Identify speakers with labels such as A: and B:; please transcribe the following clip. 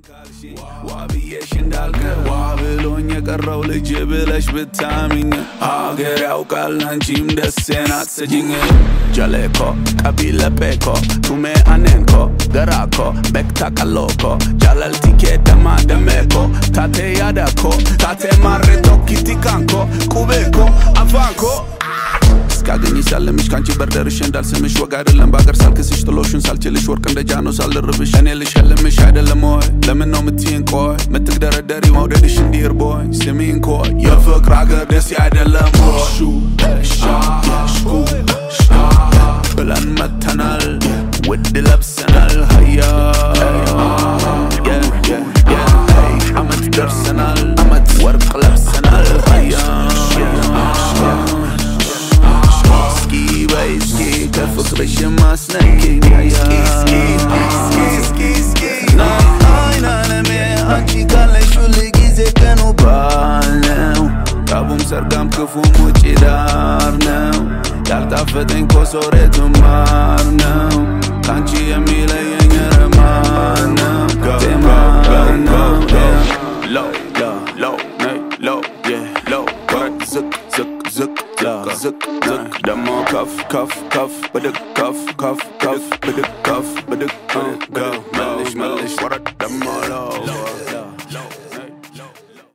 A: ዋ ብዬሽ እንዳልቀር ዋ ብሎኝ የቀረው ልጅ ብለሽ ብታሚኝ ሀገር ያውቃል አንቺም ደሴን አትሰጂኝ ጀሌኮ ቀቢለ ቤኮ ቱሜ አኔንኮ ገራኮ ቤክታ ቀሎኮ ጃለልቲኬ ደማ ደሜኮ ታቴ ያዳኮ ታቴ ማሬቶ ኪቲካንኮ ቁቤኮ አፋንኮ እስካገኝሽ ሳለምሽ ካንቺ በርደርሽ እንዳልስምሽ ወግ አይደለም በአገር ሳልክስሽ ጥሎሽን ሳልችልሽ ወርቅ እንደ ጃኖ ሳልርብሽ እኔ ልሸልምሽ አይደለም ወይ ለምን ነው ምትይን ቆይ ምትግደረደሪ መውደድሽ እንዲህ እርቦኝ ስሚን ኮይ የፍቅር አገር ደስ አይደለም ወይ ሹ ሻ ሽኩ ብለን መተናል ውድ ለብሰናል ሀያ አመት ደርሰናል አመት ወርቅ ለብሰናል ሀያ እስኪ በይ እስኪ ከፍቅርሽ ማስነኪኝ ናይን አለሜ አንቺ ካለሽ ሁል ጊዜ ቀኑ በዓል ነው ጠቡም ሰርጋም ክፉም ውጭ ዳር ነው ያልጣፈጠኝ ኮሶሬቱ ማር ነው ከአንቺ የሚለየኝ ረማር ነው ቴማር ነው ሎው ሎው ነይ ሎው ሎው ወረድ ዝቅ ዝቅ ዝቅ ዝቅ ዝቅ ደሞ ከፍ ከፍ ከፍ ብድግ ከፍ ከፍ ከፍ ብድግ ከፍ ብድግ ብድግ መልሽ መልሽ ወረድ ደሞ ሎው